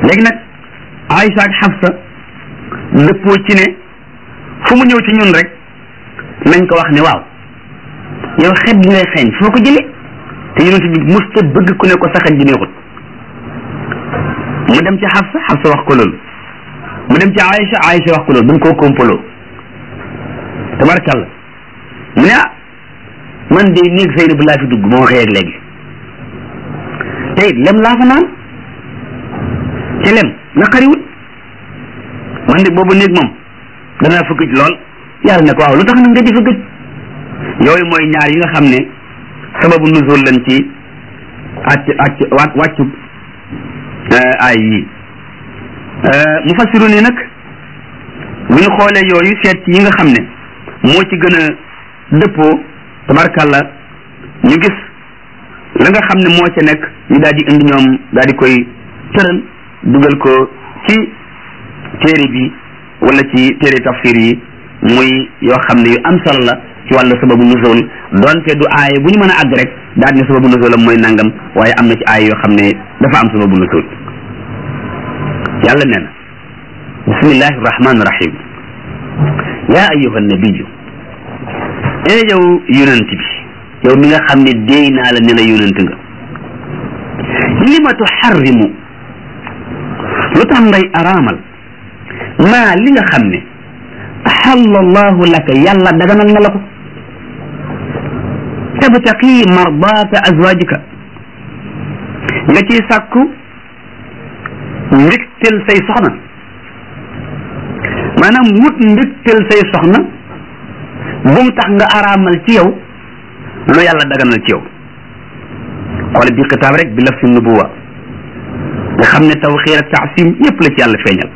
léegi nag Aïcha ak Xafsa dëppoo ci ne fu mu ñëw ci ñun rek nañ ko wax ne waaw yow xet gi ngay xeeñ foo ko jëlee te yonent bi musta bëgg ku ne ko sa xet gi neexut mu dem ci Xafsa Xafsa wax ko loolu mu dem ci Aïcha Aïcha wax ko loolu dañ koo kompaloo tabarkalla mu ne ah man de néeg Seyna bu laa fi dugg moo xëy ak léegi te it lem laa fa naan te lem naqariwul man de boobu néeg moom danaa fa gëj lool yàlla ne ko waaw lu tax nag nga di fa gëj yooyu mooy ñaar yi nga xam ne sababu nuzul lañ ci acc acc wàcc wàccu ay yi mu fassiru ni nag bu ñu xoolee yooyu seet ci yi nga xam ne moo ci gën a dëppoo tabarkàlla ñu gis la nga xam ne moo ca nekk ñu daal di indi ñoom daal di koy tëral dugal ko ci téere bi wala ci téere tafsir yi muy yoo xam ne yu am solo la ci wàllu sababu nuzul donte du aaya bu ñu mën a àgg rek daal ne sababu nuzul am mooy nangam waaye am na ci aaya yoo xam ne dafa am sababu nuzul yàlla nee na bismillahi rahmaani rahim yaa ayyuha nabiyu ee yow yonent bi yow mi nga xam ne déey naa la ne la yonent nga lima tuxarrimu lu tax ngay araamal maa li nga xam ne axalla allahu laka yàlla daganal na la ko tabtaqi mardaata azwajika nga ciy sàkku mbégtel say soxna maanaam wut mbégtel say soxna bu mu tax nga araamal ci yow lu yàlla daganal ci yow xoole bi xitaab rek bi laf si nubuwa nga xam ne tawxiir ak taasim yépp la ci yàlla feeñal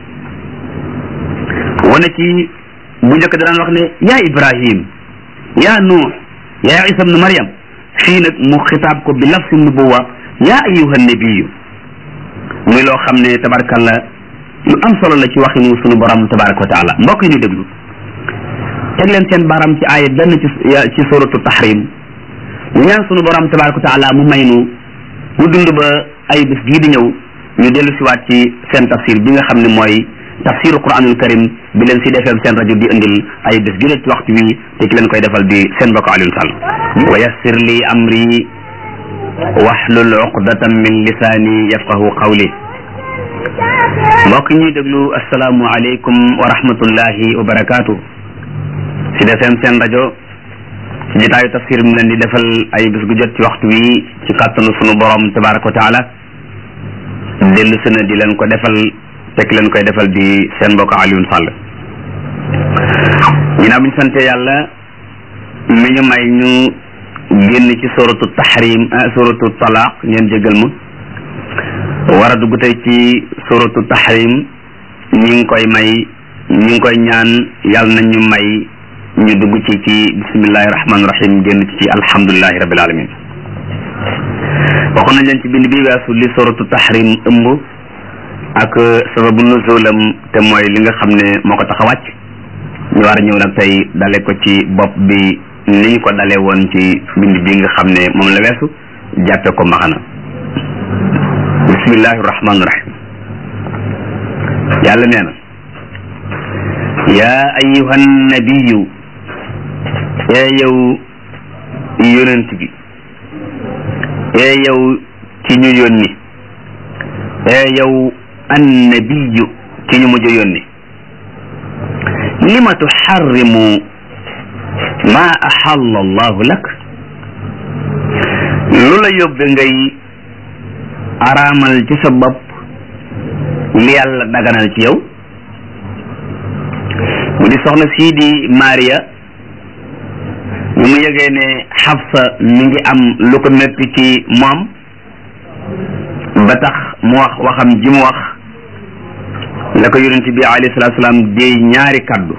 wane ci bu njëkk daan wax ne yaa ibrahim yaa nuux yaa isa ibnu maryam fii nag mu xitaab ko bi laf si nubuwa yaa ayuha nabiyu muy loo xam ne tabarkalla lu am solo la ci waxinu sunu borom tabaraka wa taala mbokk yi ñu déglu teg leen seen baram ci aaya benn ci ci suratu tahrim ñu ñaan sunu borom tabaraka wa taala mu may nu ñu dund ba ay bés gii di ñëw ñu dellu siwaat ci seen tafsir bi nga xam ne mooy tafsiru quranul karim bi leen si defee seen rajo di indil ay bés gi ci waxtu wi te ki leen koy defal di seen mbokk Alioune Sall wa yassir li amri wahlul uqdatan min lisaani yafqahu qawli mbokk ñuy déglu asalaamu aleykum wa rahmatullahi wa barakaatu si defeem seen rajo ci jotaayu tafsir mi leen di defal ay bés gu jot ci waxtu wi ci kàttanu sunu borom tabaraka wa taala dellu si na di leen ko defal fekk leen koy defal di seen mbokk Alioune Sall ginnaaw bi ñu sante yàlla mi ñu may ñu génn ci suratu tahrim suratu talaq ngeen jégal ma war a dugg tey ci suratu tahrim ñi ngi koy may ñi ngi koy ñaan yàlla nañ ñu may ñu dugg ci ci bismillahi rahmaani rahim génn ci ci alhamdulilahi rabil alamin waxoon nañ leen ci bind bi weesu li suratu tahrim ëmb ak sababu nuzulam te mooy li nga xam ne moo ko tax a wàcc ñu war a ñëw nag tey dale ko ci bopp bi ni ñu ko dalee woon ci bind bi nga xam ne moom la weesu jàppe ko maxana bismillahi rahmaani rahim yàlla nee na yaa ayyuhan nabiyu ee yow yonent bi ee yow ci ñu yónni ee yow annabiyu ci ñu mujj yónni lima tuxarrimu ma axalla allahu lak lu la yóbbe ngay araamal ci sa bopp li yàlla daganal ci yow mu di soxna sii di Maria ñu mu yëgee ne Xafsa mi ngi am lu ko metti ci moom ba tax mu wax waxam ji mu wax la ko yonent bi alayhi salaatu salaam déey ñaari kaddu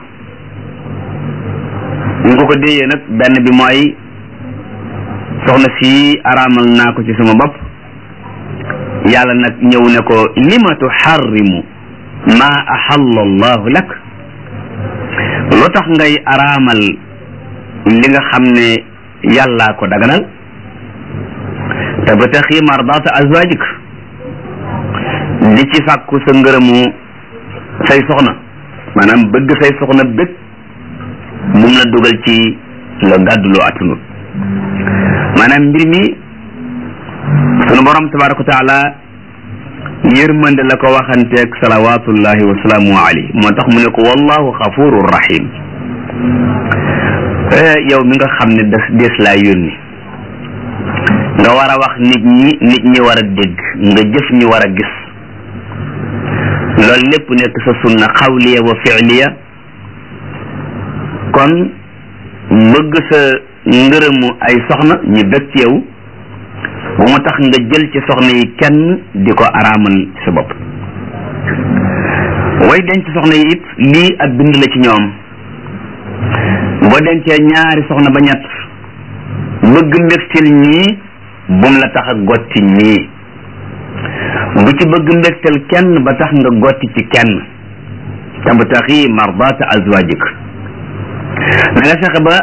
ñu ko ko déeyee nag benn bi mooy soxna si araamal naa ko ci sama bopp yàlla nag ñëw ne ko lima tuxarrimu ma axalla allahu lak lu tax ngay araamal li nga xam ne yàllaa ko daganal tabtaxi mardata azwajik di ci sàkku sa ngërëmu say soxna maanaam bëgg say soxna bëgg bu mu la dugal ci la gàdduloo attunut maanaam mbir mi sunu borom tabaraka wa taala yërmande la ko waxanteeg salawatullahi wa salaamu alayhi moo tax mu ne ko wallahu xafuru rahim yow mi nga xam ne des des laa yónni nga war a wax nit ñi nit ñi war a dégg nga jëf ñi war a gis loolu lépp nekk sa sunna xawliya wa fi'liya kon bëgg sa ngërëmu ay soxna ñu bëgg ci yow bu mu tax nga jël ci soxna yi kenn di ko araamal sa bopp way denc soxna yi it lii ab bind la ci ñoom boo dencee ñaari soxna ba ñett bëgg mbégtil ñii bum la tax a gotti ñii bu ci bëgg mbégtal kenn ba tax nga gotti ci kenn tabtaxi mardata azwajik na nga fexe ba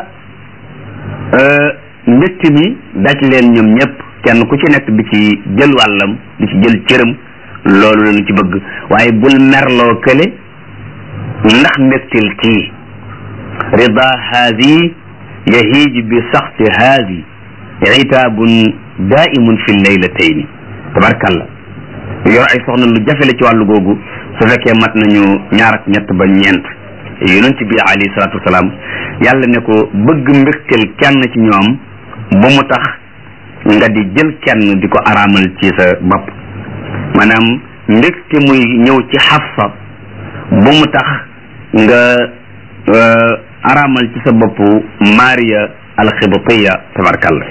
mbégte mi daj leen ñoom ñëpp kenn ku ci nekk di ci jël wàllam di ci jël cëram loolu lañu ci bëgg waaye bul merloo kële ndax mbégtil kii rida haadi yahiij bi saxti haadi itaabun daimun fi leylatayni tabarkalla yor ay soxna lu jafe la ci wàllu googu su fekkee mat nañu ñaar ak ñett ba ñeent yonent bi alayhi salaatu wasalaam yàlla ne ko bëgg mbégteel kenn ci ñoom bu mu tax nga di jël kenn di ko araamal ci sa bopp maanaam mbégte muy ñëw ci xafsa bu mu tax nga araamal ci sa bopp maria alxibtiya tabarkalla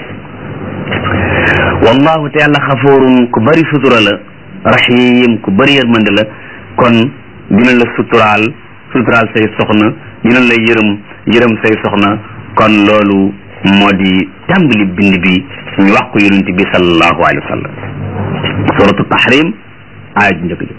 wallahu te yàlla xafoorun ku bari sutura la rahim ku bari yërmande la kon dina la suturaal suturaal say soxna dina la yërëm yërëm say soxna kon loolu moo di tàmbali bind bi ñu wax ko yonent bi sallallahu alayhi wa sallam suratu tahrim aaya ju njëkk ji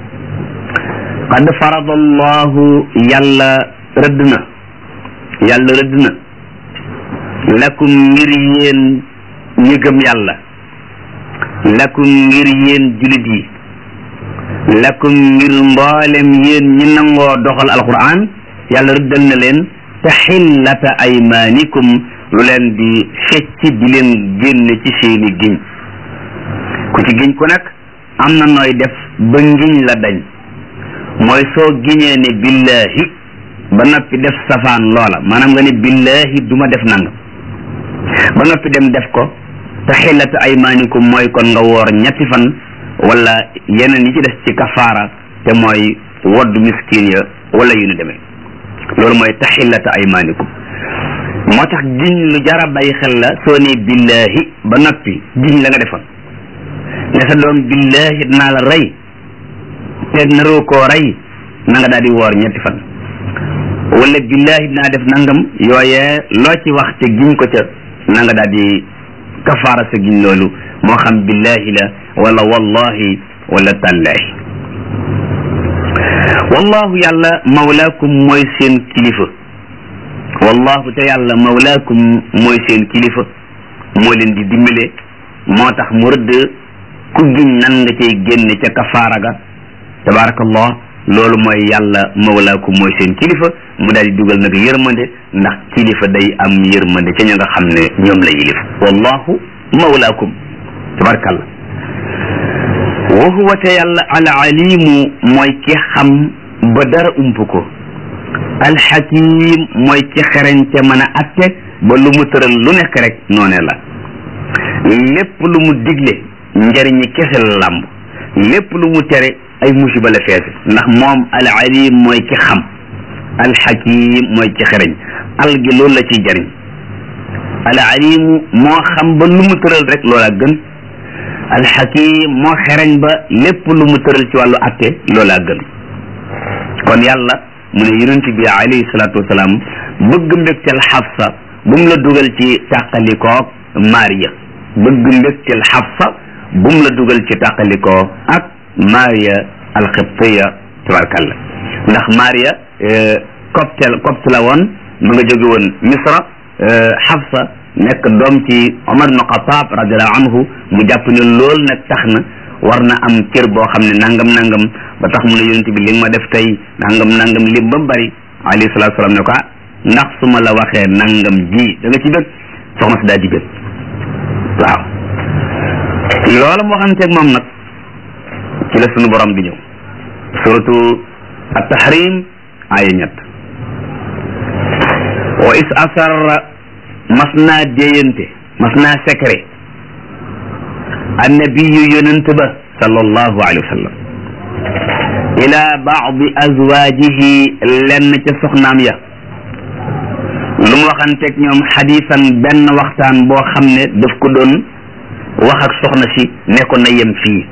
qad farada allahu yàlla rëdd na yàlla rëdd na lakum ngir yéen ñi gëm yàlla lakum ngir yéen julit yi lakum ngir mboolem yéen ñi nangoo doxal alquran yàlla rëddal na leen taxillata aymaanikum lu leen di fecc di leen génne ci seeni giñ ku ci giñ ku nag am na nooy def ba ngiñ la dañ mooy soo giñee ne billahi ba noppi def safaan loola maanaam nga ne billahi duma def nangam ba noppi dem def ko taxillata aymaanikum mooy kon nga woor ñetti fan wala yeneen yi ci des ci kafaara te mooy wodd miskin ya wala yu nu demee loolu mooy taxillata aymaanikum moo tax giñ lu jara bàyyi xel la soo ne billahi ba noppi giñ la nga defoon ne sa doom billahi dinaa la rey te naroo koo rey na nga daal di woor ñetti fan wala billahi dinaa def nangam yooyee loo ci wax te giñ ko ca na nga daal di kafaara sa giñ loolu moo xam billahi la wala wallahi wala tallahi wallahu yàlla mawlaakum mooy seen kilifa wallahu te yàlla mawlaakum mooy seen kilifa moo leen di dimbale moo tax mu rëdd ku giñ nan nga cay génne ca kafaara ga tabaarakallah loolu mooy yàlla mawlaakum mooy seen kilifa mu daal di dugal nag yërmande ndax kilifa day am yërmande ca ña nga xam ne ñoom la yilif wallahu mawlaakum tabarakallah wa huwa te yàlla al alimu mooy ki xam ba dara ump ko alxakim mooy ki xereñ te mën a atte ba lu mu tëral lu nekk rek noone la lépp lu mu digle njëriñi kese la làmb lépp lu mu tere ay musiba la feese ndax moom al alim mooy ki xam alxakim mooy ki xereñ al gi loolu la ciy jëriñ al alimu moo xam ba lu mu tëral rek loola gën alxakim moo xereñ ba lépp lu mu tëral ci wàllu atte loola gën kon yàlla mu ne yonent bi alayhi salaatu wasalaam bëgg mbégteel xafsa bu mu la dugal ci tàqalikoo Maria bëgg mbégteel xafsa bu mu la dugal ci tàqalikoo ak Maria alxibtiya tabarkalla ndax Maria copte copte la woon mu nga jóge woon Misra xafsa nekk doom ci Omar ibn Xataab radiallahu anhu mu jàpp ne loolu nag tax na war na am cër boo xam ne nangam nangam ba tax mu ne yonent bi li nga ma def tey nangam nangam lim ba bari alayhi salaatu salaam ne ko ah ndax su ma la waxee nangam ji da nga ci bëgg soxna si daal di bëgg waaw loolu moo xamteeg moom nag ci la sunu borom bi ñëw suratu at-tahrim aaya ñett wa is asarra mas naa déyante mas naa secret annabiyu yonent ba sallallahu alayhi wa sallam ila baadi azwajihi lenn ca soxnaam ya lu mu waxanteeg ñoom xadiisan benn waxtaan boo xam ne daf ko doon wax ak soxna si ne ko na yem fii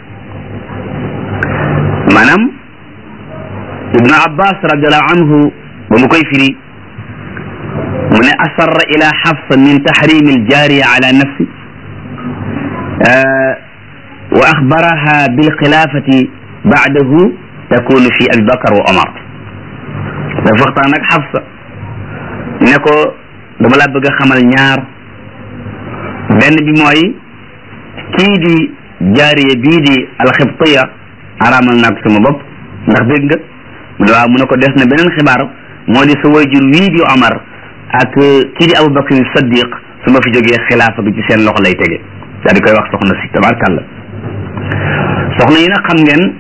maanaam ibnu abbas radiallahu anhu ba mu koy firi mu ne asarra ila xafsa min taxrimi aljaariya ala nafsi wa axbaraha bilxilaafati baadahu takunu fi abi bakar wa omar dafa waxtaan ak xafsa ne ko dama laa bëgg a xamal ñaar benn bi mooy kii di jaariya bii di alxibtiya araamal naa ko sama bopp ndax dégg nga mu ne waaw mu ne ko des na beneen xibaar moo di sa wayjur wii di Omar ak kii di Abubakar Saddiq su ma fi jógee xilaafa bi ci seen loxo lay tege daal di koy wax soxna si tabarkàlla soxna yi nag xam ngeen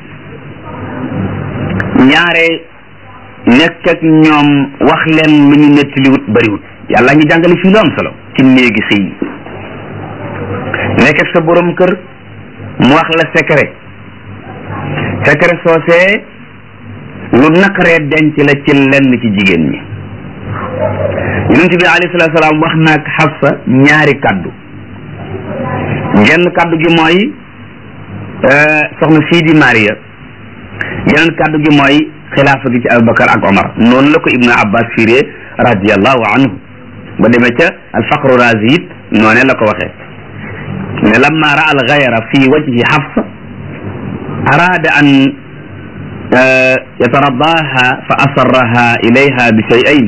ñaare nekk ak ñoom wax leen lu ñu nettaliwut bariwut yàlla ngi jàngale fii lu am solo ci néegi sëy yi nekk ak sa borom kër mu wax la secret secret soosee lu naqaree denc la ci lenn ci jigéen ñi yonent bi alayhi salaatu salaam wax na ak Xafsa ñaari kaddu genn kaddu gi mooy soxna sii di Maria geneen kaddu gi mooy xilaafa gi ci Abubakar ak Omar noonu la ko Ibnu Abbas firee radiallahu anhu ba demee ca alfaqru razi it noonee la ko waxee ne lamma raa al gayra fi wajhi Xafsa araada an yataradaaha fa asarraha ilayha bi shay'ayn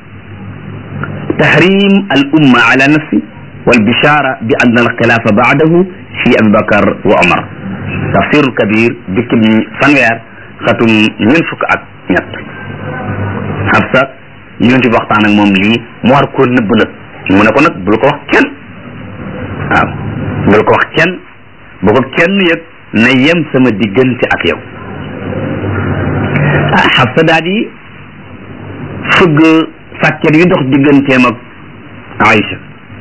tahrim al umma ala nafsi wal bishara bi anna al xilaafa baadahu fi Abi Bakar wa Omar tafsirul kabir jukki bi fanweer xatum ñeent fukk ak ñett Xafsa yonent bi waxtaan ak moom lii mu war koo nëbb nag mu ne ko nag bul ko wax kenn waaw bul ko wax kenn bu ko kenn yëg na yem sama diggante ak yow ah Xafsa daal di fëgg sàkket yu dox digganteem ak Aïcha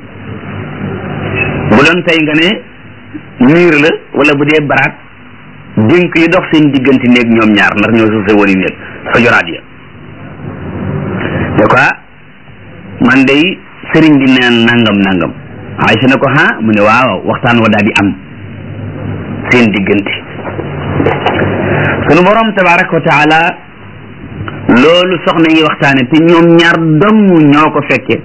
bu doon tey nga ne miir la wala bu dee baraat dénk yi dox seen diggante néeg ñoom ñaar ndax ñoo suuf sa wari néeg sa joraat ya ne ko man day sëriñ bi neen nangam nangam Aïcha ne ko ha mu ne waaw waxtaan wa daal di am seen diggante sunu borom tabaraka wa taala loolu soxna yi waxtaane te ñoom ñaar dong ñoo ko fekke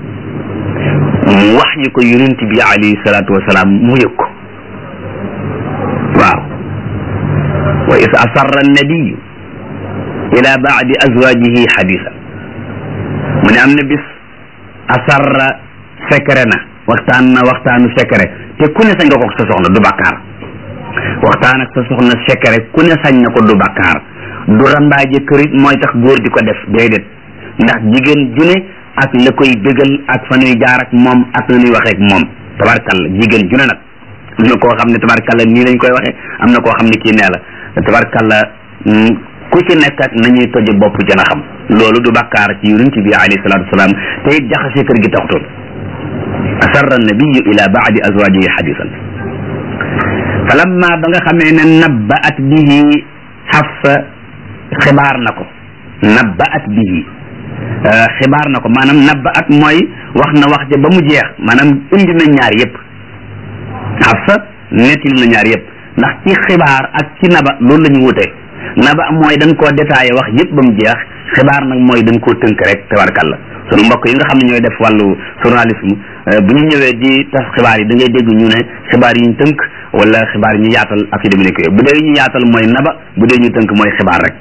mu wax yi ko yonent bi alayhi salaatu wasalaam mu yëg ko waaw wa is asarra annabiyu ila baadi azwajihi xadisa mu ne am na bis asarra secret na waxtaan na waxtaanu secret te ku ne sañ nga ko sa soxna du bàkkaar waxtaan ak sa soxna secret ku ne sañ na ko du bàkkaar du rambaaje kërit mooy tax góor di ko def déedéet ndax jigéen ju ne ak la koy bégal ak fa ñuy jaar ak moom ak la ñuy waxee ak moom tabarkalla jigéen ju ne nag am na koo xam ne tabarkalla nii lañ koy waxee am na koo xam ne kii nee la tabarkalla ku ci nekk ak nañuy toje bopp jën a xam loolu du bàkkaar ci yonent bi alayhi salaatu wasalaam te it jaxase kër gi taxutoon asarra nabiyu ila baadi azwajihi hadisan falamma ba nga xamee ne nabbaat bihi Xafsa xibaar na ko nabbaat bihi xibaar na ko maanaam nabbaat mooy wax na wax ja ba mu jeex maanaam indi na ñaar yëpp Xafsa nettali na ñaar yëpp ndax ci xibaar ak ci naba loolu la ñu wute naba mooy dañ koo détaillé wax yëpp ba mu jeex xibaar nag mooy dañ koo tënk rek tabarkalla sunu mbokk yi nga xam ne ñooy def wàllu journalisme bu ñu ñëwee di tas xibaar yi da ngay dégg ñu ne xibaar yi ñu tënk wala xibaar yi ñu yaatal ak yu demee nekk bu dee ñu yaatal mooy naba bu dee ñu tënk mooy xibaar rek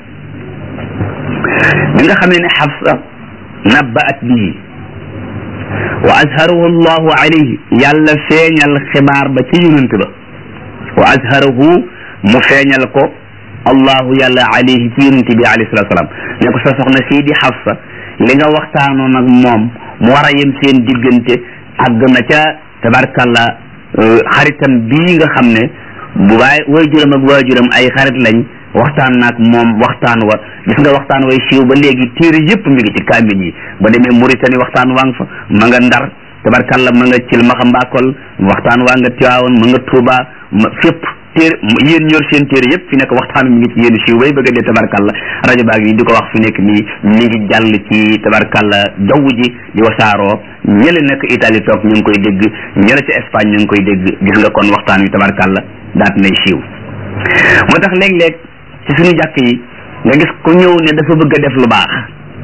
bi nga xamee ne Xafsa nabbaat bii wa azharahu allahu alayhi yàlla feeñal xibaar ba ci yonent ba wa azharahu mu feeñal ko allahu yàlla alayhi ci yonent bi alayhi salatu salaam ne ko sa soxna sii di Xafsa li nga waxtaanoon ak moom mu war a yem seen diggante àgg na ca tabarkalla xaritam bii nga xam ne bu waay waajuram ak waajuram ay xarit lañ waxtaan naag moom waxtaan wa gis nga waxtaan way siiw ba léegi téere yëpp mi ngi ci kaamil yi ba demee Mauritanie waxtaan waa nga fa ma nga Ndar tabarkalla ma nga cil ma xambaakol waxtaan waa nga Tiwaawoon ma nga Tuuba ma fépp téere yéen ñor seen téere yëpp fi nekk waxtaan mi ngi ci yéen siiw bay bëgg a dee tabarkalla rajo baag yi di ko wax fi nekk nii mi ngi jàll ci tabarkalla jaww ji di wasaaroo ñële nekk Italie toog ñu ngi koy dégg ñële ci Espagne ñu ngi koy dégg gis nga kon waxtaan wi tabarkalla daat nay siiw moo tax léeg-léeg ci suñu jàkk yi nga gis ku ñëw ne dafa bëgg a def lu baax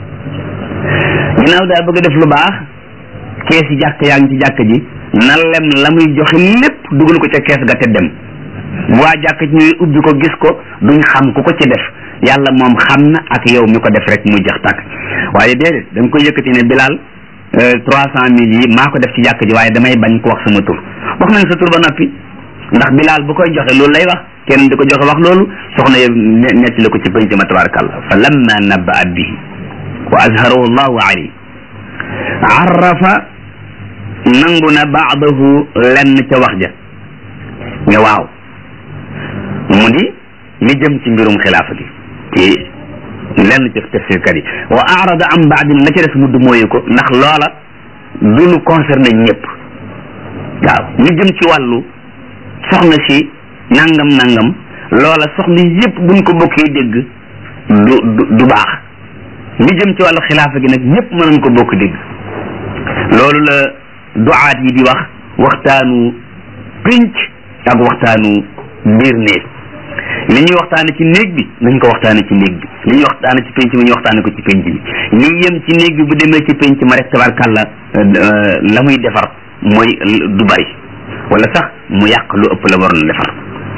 ginnaaw daa bëgg a def lu baax kees yi jàkk yaa ngi ci jàkk ji na lem la muy joxe lépp dugal ko ca kees ga te dem waa jàkk ci ñuy ubbi ko gis ko duñ xam ku ko ci def yàlla moom xam na ak yow mi ko def rek muy jax tàkk waaye déedéet da nga koy yëkkati ne bilaal trois cent mille yi maa ko def ci jàkk ji waaye damay bañ ko wax sama tur wax nañ sa tur ba noppi ndax bilaal bu koy joxe loolu lay wax kenn di ko joxe wax loolu soxna yow netti la ko ci penc ma tabarakallah fa lamma nabbaat bihi wa azharahu allahu alayhi arrafa nangu na baadahu lenn ca wax ja ne waaw mu di li jëm ci mbirum xilaafa gi ci lenn ci tafsirkat yi wa arada am baadin la ca des mudd mooyu ko ndax loola du lu concerné ñëpp waaw li jëm ci wàllu soxna si nangam nangam loola soxna yëpp buñ ko bokkee dégg du du du baax li jëm ci wàllu xilaafa gi nag ñëpp mënuñ ko bokk dégg loolu la duaat yi di wax waxtaanu pénc ak waxtaanu biir néeg li ñuy waxtaane ci néeg bi nañ ko waxtaane ci néeg bi li ñuy waxtaane ci pénc bi ñu waxtaane ko ci pénc bi li yem ci néeg bi bu demee ci pénc ma rek tabarkàlla la muy defar mooy du bari wala sax mu yàq lu ëpp la waroon defar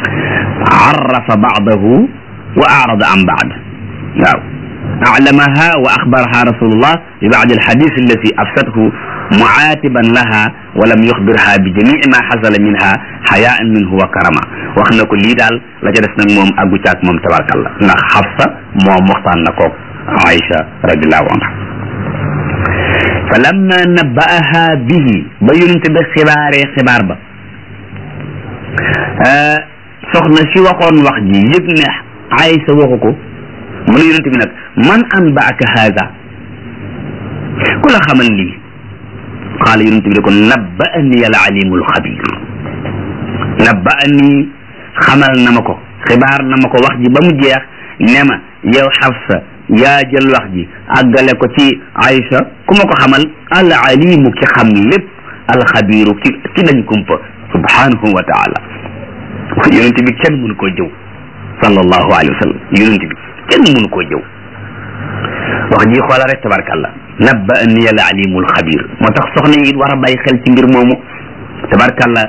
arrafa baadahu wa arada an baad waaw أعلمها وأخبرها رسول الله ببعض الحديث التي أفسده معاتبا لها ولم يخبرها بجميع ما حصل منها حياء منه وكرما وخنا ko lii daal la ca des nag moom àggu caag moom tabarakallah ndax Xafsa moom waxtaan na koog Aïcha radiallahu anha fa lamma nabba'aha bihi ba yonente ba xibaaree xibaar ba soxna si waxoon wax ji yëg ne Aïcha waxu ko mu ne yonente bi nag man an baaka haada ku la xamal lii qaala yonente bi ne ko nabbaani al alimu al xabir nabbaani xamal na ma ko xibaar na ma ko wax ji ba mu jeex ne ma yow Xafsa yaa jël wax ji àggale ko ci Aïcha ku ma ko xamal al alimu ki xam lépp al xabiru ki ki dañ kumpa subhanahu wa taala yonente bi kenn mënu koo jëw sallallahu alayhi wa sallam yonente bi kenn mënu koo jëw wax ji xoola rek tabarkàllah nabba ani al alimul xabir moo tax soxna yi it war a bàyyi xel ci mbir moomu tabarkàllah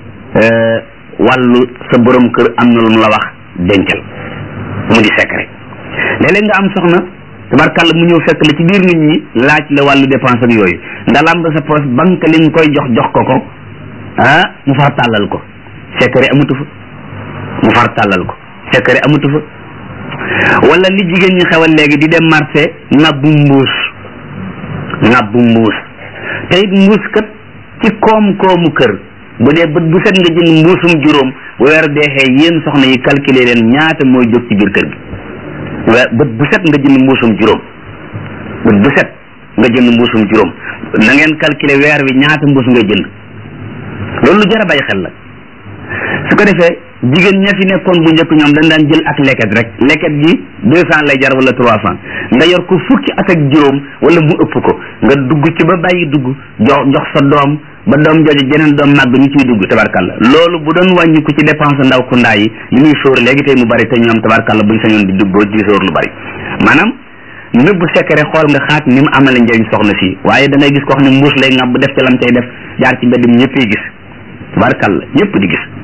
wàllu sa borom kër am na lu mu la wax dencal mu di secret léeg-léeg nga am soxna tabarkàllah mu ñëw fekk la ci biir nit ñi laaj la wàllu dépense ak yooyu nga lamb sa poche banque li nga koy jox jox ko ko ah mu far tàllal ko secret amatu fa mu far tàllal ko secret amatu fa wala li jigéen ñi xewal léegi di dem marché ngabbu mbuus ngabbu mbuus te it mbuus kat ci koom-koomu kër bu dee bët bu set nga jënd mbuusum juróom bu weer deexee yéen soxna yi calculer leen ñaata mooy jóg ci biir kër gi weer bët bu set nga jënd mbuusum juróom bët bu set nga jënd mbuusum juróom na ngeen calculer weer wi ñaata mbuus ngay jënd loolu lu jar a bàyyi xel la su ko defee jigéen ña fi nekkoon bu njëkk ñoom dañ daan jël ak leket rek leket gi deux cent lay jar wala trois cent nga yor ko fukki at ak juróom wala mu ëpp ko nga dugg ci ba bàyyi dugg jox jox sa doom ba doom jooju jeneen doom màgg ñu ciy dugg tabarkalla loolu bu doon wàññi ko ci dépense ndaw ku ndaa yi li muy sóor léegi tey mu bari te ñoom tabarkalla buñ sañoon di dugg di sóor lu bari maanaam nëbb secret xool nga xaat ni mu amale njëriñ soxna si waaye da ngay gis ko xam ne mbuus lay ngàbb def ca lam cay def jaar ci mbedd mi ñëppay gis tabarkalla ñëpp di gis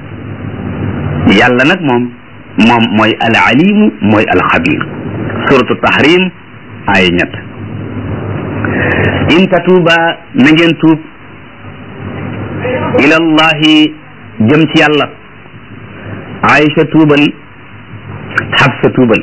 yàlla nag moom moom mooy al alimu mooy al xabir suratu tahrim ay ñett in tatuuba na ngeen tuub ilallahi jëm ci yàlla Aïcha tuubal Xafsa tuubal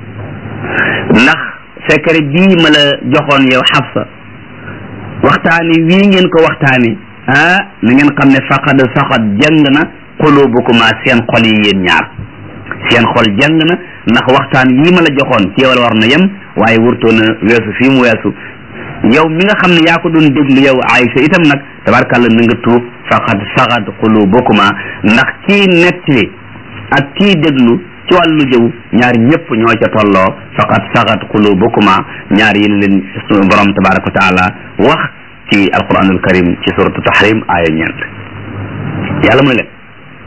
ndax secret bii ma la joxoon yow Xafsa waxtaani wii ngeen ko waxtaani ah na ngeen xam ne faqad saxat jàng na qulubukuma seen xol yi yéen ñaar seen xol jàng na ndax waxtaan wii ma la joxoon ci yow la war na yem waaye wurtoo na weesu fii mu weesu yow mi nga xam ne yaa ko doon déglu yow Aïcha itam nag tabarkàlla na nga tuub faqad saxat qulubukuma ndax kii nettali ak kii déglu ci wàllu jëw ñaar ñëpp ñoo ca tolloo faqad saxat qulubukuma ñaar yi leen suñu borom tabaraka wa taala wax ci alquranul karim ci suratu tahrim aaya ñeent yàlla mu ne leen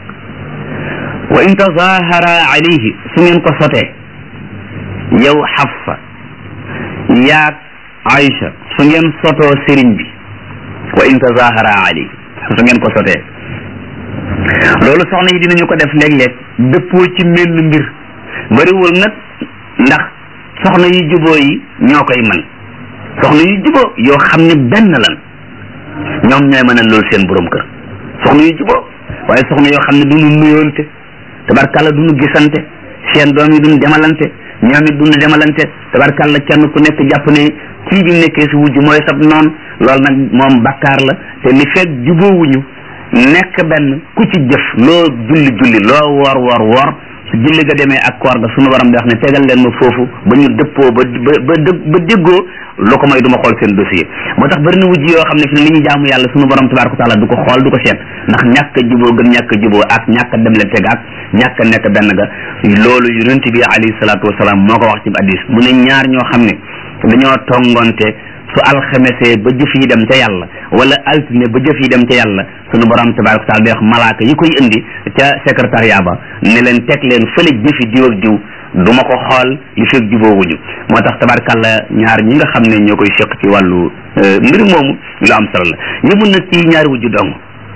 wa in tazahara alayhi su ngeen ko sotee yow Xafsa yaag Aïcha su ngeen sotoo sëriñ bi wa in tazahara alayhi su ngeen ko sotee loolu soxna yi dinañu ko def léeg-léeg dëppoo ci menn mbir bariwul nag ndax soxna yu juboo yi ñoo koy man soxna yu juboo yoo xam ne benn lan ñoom ñooy mën a loolu seen borom kër soxna yu juboo waaye soxna yoo xam ne duñu nuyoonte tabarkàlla duñu gisante seen doom yi duñu demalante ñoom it duñu demalante tabarkàlla kenn ku nekk jàpp ne kii bi nekkee si wujj mooy sab noon loolu nag moom bakkaar la te li fekk juboowuñu nekk benn ku ci jëf loo julli julli loo woor woor woor su julli ga demee ak koor ga sunu waram di wax ne tegal leen ma foofu ba ñu dëppoo ba ba ba ba déggoo lu ko may du ma xool seen dossier moo tax bari na wujj yoo xam ne fi ne li ñu jaamu yàlla sunu borom tabaraka wa taala du ko xool du ko seet ndax ñàkk a juboo gën ñàkk a juboo ak ñàkk a dem leen teg ak ñàkk a nekk benn ga loolu yonent bi alayhi salaatu wasalaam moo ko wax ci hadis mu ne ñaar ñoo xam ne dañoo tongonte su alxemesee ba jëf yi dem ca yàlla wala altine ba jëf yi dem ca yàlla sunu borom tabaraka wa taala day wax malaaka yi koy indi ca secrétariat ba ne leen teg leen fële jëfi diw ak diw du ma ko xool li fekk jubóowuñu moo tax tabarkàlla ñaar ñi nga xam ne ñoo koy seq ci wàllu mbir moomu lu am solo la yëmul nag ci ñaari wujju dong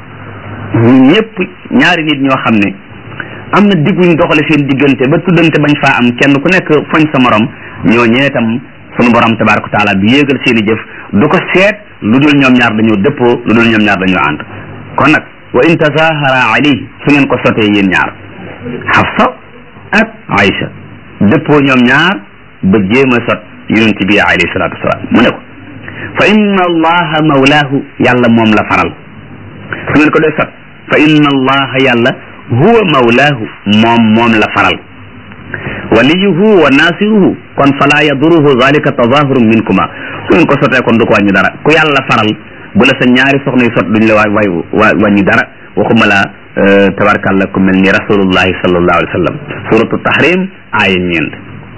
ñëpp ñaari nit ñoo xam ne am na digguñ doxale seen diggante ba tuddante bañ faa am kenn ku nekk foñ sa morom ñoo ñee tam sunu borom tabaraka wa taala bi yéegal seen i jëf du ko seet lu dul ñoom ñaar dañoo dëppoo lu dul ñoom ñaar dañoo ànd kon nag wa in tazahara alayhi su ngeen ko sotee yéen ñaar Hafsa ak Aïcha dëppoo ñoom ñaar ba jéem a sot yonent bi alayhi salaatu wasalaam mu ne ko fa inna allaha mawlaahu yàlla moom la faral su ngeen ko dee sot fa inna allaha yàlla huwa mawlaahu moom moom la faral waliyuhu wa nasiruhu kon fala yaduruhu zalika tazahurun minkuma su ngeen ko sotee kon du ko wàññi dara ku yàlla faral bu la sa ñaari soxna yu sot duñ la waay waay wàññi dara waxuma la tabarkàlla ku mel ni rasulullahi sallallahu alayhi wa sallam suratu tahrim aaya ñeent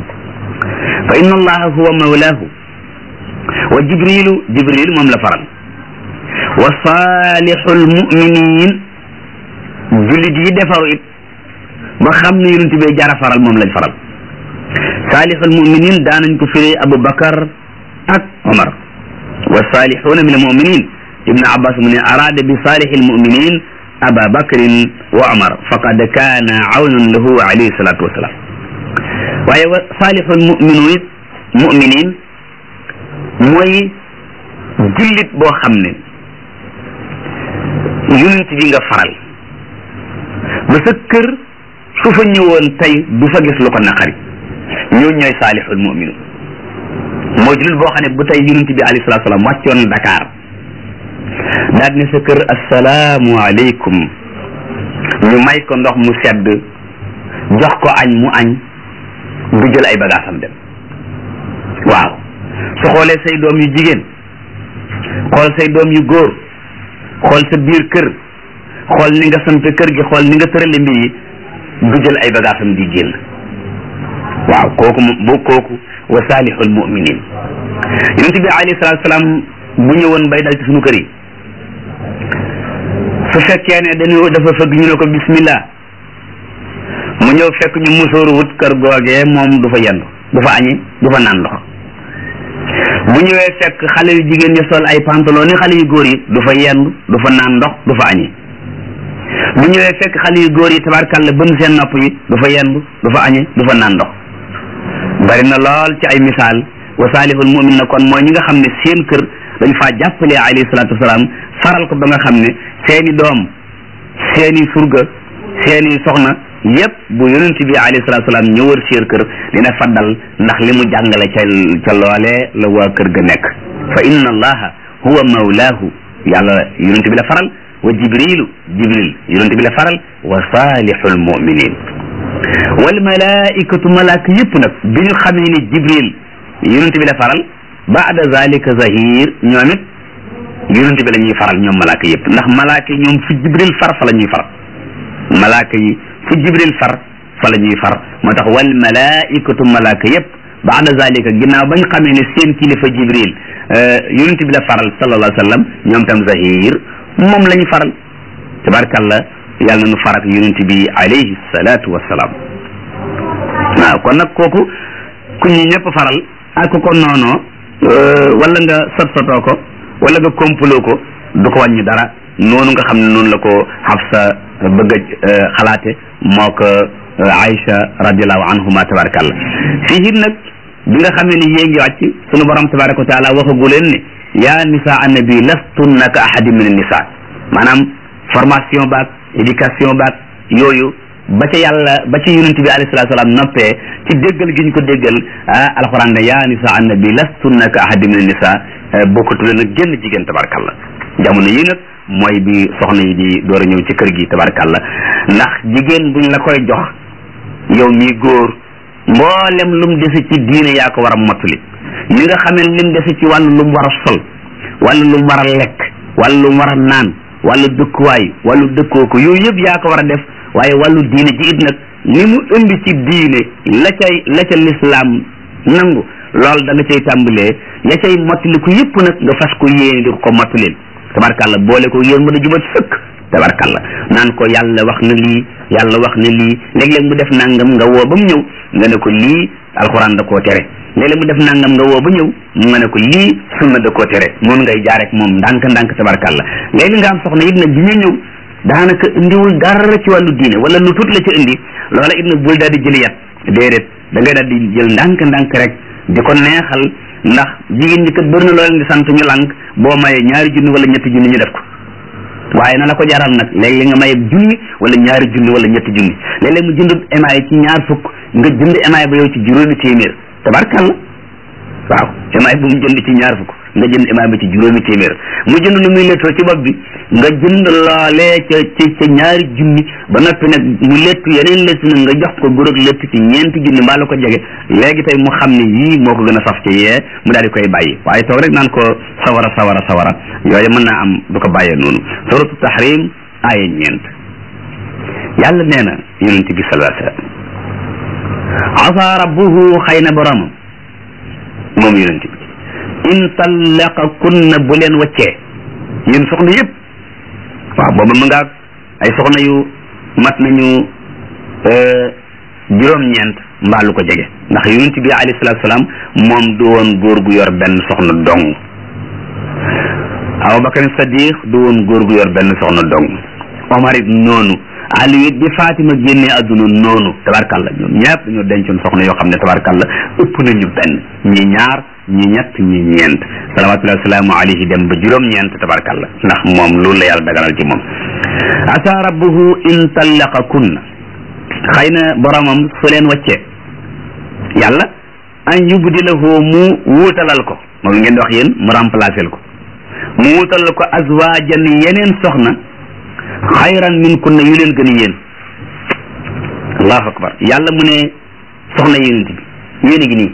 fa inna allaha huwa mawlaahu wa jibrilu jibril moom la faral wa salihul muminin jullit yi defaru it ba xam ne yonent bi jara faral moom lañ faral salihul muminin daanañ ko firee Abu Bakar ak Omar wa salihuna min al muminin ibnu abbas mu ne arada bi salihil muminin aba bakrin wa omar faqad kaana awnan lahu alayhi salatu wassalam waaye wa salihul muminin muminin mooy jullit boo xam ne yonent bi nga faral ba sa kër su fa ñëwoon tey du fa gis lu ko naqari ñooñu ñooy salihul muminin mooy jullit boo xam ne bu tey yonent bi alayhi salatu wassalam wàccoon Dakar daal ne sa kër asalaamu aleykum ñu may ko ndox mu sedd jox ko añ mu añ du jël ay bagaasam dem waaw su xoolee say doom yu jigéen xool say doom yu góor xool sa biir kër xool ni nga sampe kër gi xool ni nga tërale mbir yi du jël ay bagaasam di génn waaw kooku bu kooku wa salihul muminin yonent bi alayhi salatu salaam bu ñëwoon bay dal ci suñu kër yi su fekkee ne dañu dafa fëgg ñu ne ko bismillah mu ñëw fekk ñu musóoru wut kër googee moom du fa yendu du fa añi du fa naan ndox bu ñëwee fekk xale yu jigéen ñi sol ay pantalon ni xale yu góor yi du fa yendu du fa naan ndox du fa añi bu ñëwee fekk xale yu góor yi tabarkàlla bën seen nopp yi du fa yendu du fa añi du fa naan ndox bari na lool ci ay misaal wa salihul mumin na kon mooy ñi nga xam ne seen kër dañ faa jàppale alayhi salatu wasalaam faral ko ba nga xam ne seeni doom seeni surga seeni soxna yépp bu yonent bi alayhi salatu salaam ñëwër seen kër dina faddal ndax li mu jàngale ca ca loolee la waa kër ga nekk fa inna allaha huwa mawlaahu yàlla yonent bi la faral wa jibrilu jibril yonent bi la faral wa salihul muminin wal malaikatu malaaka yëpp nag bi ñu xamee ni jibril yonent bi la faral baada zalika zahir ñoom it yonent bi la ñuy faral ñoom malaaka yëpp ndax malaaka yi ñoom fu jibril far fa la ñuy far malaaka yi fu jibril far fa la ñuy far moo tax wal malaikatu malaaka yëpp baada zalika ginnaaw bañ xamee ne seen kilifa jibril yonent bi la faral sallallahu alayhi wa sallam ñoom tam zahir moom la ñu faral tabarkalla yàlla na nu farak yonent bi alayhi salatu wasalaam waaw kon nag kooku ku ñu ñëpp faral ak ko noonoo wala nga sot sotoo ko wala nga kompaloo ko du ko wàññi dara noonu nga xam ne noonu la ko Hafsa bëgg a xalaate moo ko Aïcha radiallahu anhuma tabarakallah fii nag bi nga xamee ni yée ngi wàcc sunu borom tabaraka wa taala waxagu leen ne yaa nisa annabi lastunna ka ahadi min nisa maanaam formation baak éducation baak yooyu ba ca yàlla ba ca yonent bi alayhi salatu salaam noppee ci déggal gi ñu ko déggal ah alxuraan ne yaa nisa annabi lastunna ka ahadi min nisa bokkatu leen ak génn jigéen tabarakallah jamono yi nag mooy bi soxna yi di door a ñëw ci kër gi tabarakallah ndax jigéen buñ la koy jox yow mii góor mboolem lum dese ci diine yaa ko war a mottali li nga xamee lim dese ci wàllu lum war a sol wàllu lum war a lekk wàllu lum war a naan wàllu dëkkuwaay wàllu dëkkoo ko yooyu yëpp yaa ko war a def waaye wàllu diine ji it nag li mu indi ci diine la cay la ca lislaam nangu loolu da nga cay tàmbalee ya cay mottali ko yëpp nag nga fas ko yéene di ko mottalil tabarkàlla boole ko yéen mën a jubat sëkk tabarkàlla naan ko yàlla wax na lii yàlla wax na lii léeg-léeg mu def nangam nga woo ba mu ñëw nga ne ko lii alxuraan da koo tere léeg-léeg mu def nangam nga woo ba ñëw nga ne ko lii sunna da koo tere noonu ngay jaar rek moom ndànk ndànk tabarkàlla léegi nga am soxna it nag bi ñu ñëw daanaka indiwul dara ci wàllu diine wala lu tut la ci indi loola it nag bul daal di jëli yat déedéet da ngay daal di jël ndànk ndànk rek di ko neexal ndax jigéen ñi kat bëri na loo leen di sant ñu lànk boo mayee ñaari junni wala ñetti junni ñu def ko waaye na la ko jaral nag léeg-léeg nga maye junni wala ñaari junni wala ñetti junni léeg-léeg mu jënd émaay ci ñaar fukk nga jënd émaay ba yow ci juróomi téeméer tabarkàlla waaw émaay bu mu jënd ci ñaar fukk nga jënd émaay ba ci juróomi téeméer mu jënd lu muy lettoo ci bopp bi nga jënd loolee ca ca ca ñaari junni ba noppi nag mu lettu yeneen lettu nag nga jox ko góorog lett ci ñeenti junni mbaa la ko jege léegi tey mu xam ne yii moo ko gën a saf ci yee mu daal di koy bàyyi waaye toog rek naan ko sawara sawara sawara yooyu mën naa am du ko bàyyee noonu suratu tahrim aaya ñeent yàlla nee na yonent bi sallallahu alayhi wasallam asa rabbuhu xëy na boromam moom yonent bi in tallaqa kunna bu leen waccee yéen soxna yëpp waaw booba mu ngaag ay soxna yu mat nañu juróom-ñeent mbaa lu ko jege ndax yonent bi alayhi salaatu salaam moom du woon góor gu yor benn soxna dong Abubakar Sadiq du woon góor gu yor benn soxna dong Omar it noonu Ali it bi Fatima génnee àdduna noonu tabarkalla ñoom ñëpp dañoo dencoon soxna yoo xam ne tabarkalla ëpp nañu benn ñi ñaar ñi ñett ñi ñeent salawatullahi wasalaamu alayhi dem ba juróom-ñeent tabarkalla ndax moom loolu la yàlla daganal ci moom asa rabbuhu in tallaqa kunna xëy na boromam su leen wàccee yàlla an yubdilahu mu wuutalal ko moom ngeen di wax yéen mu remplacer ko mu wuutalal ko azwaajan yeneen soxna xayran min kunna yu leen gën a yéen allahu akbar yàlla mu ne soxna yénent bi yéen a ngi nii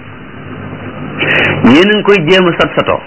yéen a ngi koy jéem a sat satoo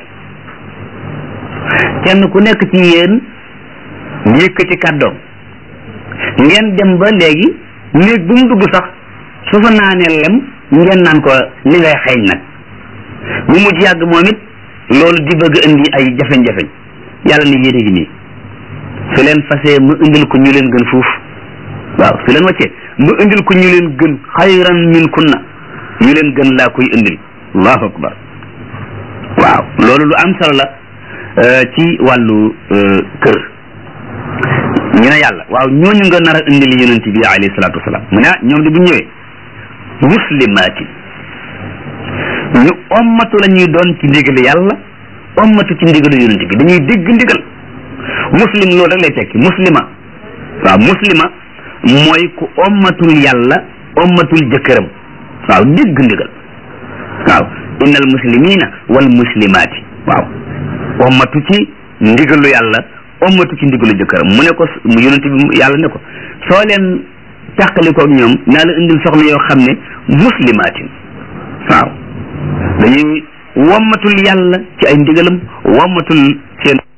kenn ku nekk ci yéen yëkkati kàddoom ngeen dem ba léegi néeg bu mu dugg sax su fa naanee lem ngeen naan ko li ngay xeeñ nag mu mujj yàgg moom it loolu di bëgg indi ay jafeñ-jafeñ yàlla ne yéen a ngi nii su leen fasee mu indil ko ñu leen gën fuuf waaw su leen wàccee mu indil ko ñu leen gën xayran min kunna ñu leen gën laa koy indil allahu akbar waaw loolu lu am solo la ci wàllu kër ñu ne yàlla waaw ñooñu nga nar a indil yonent bi alayhi salaatu wasalaam mu ne ah ñoom de bu ñëwee muslimaatin ñu ommatu la ñuy doon ci ndigal yàlla ommatu ci ndigalu yonent bi dañuy dégg ndigal muslim loolu rek lay tekki muslima waaw muslima mooy ku ommatul yàlla ommatul jëkkëram waaw dégg ndigal waaw innal muslimina wal muslimaati waaw ommatu ci ndigalu yàlla ommatu ci ndigalu jëkkëram mu ne ko mu yonent bi yàlla ne ko soo leen tàqali ko ak ñoom naa la indil soxna yoo xam ne muslimaatin waaw dañuy wommatul yàlla ci ay ndigalam wommatul seen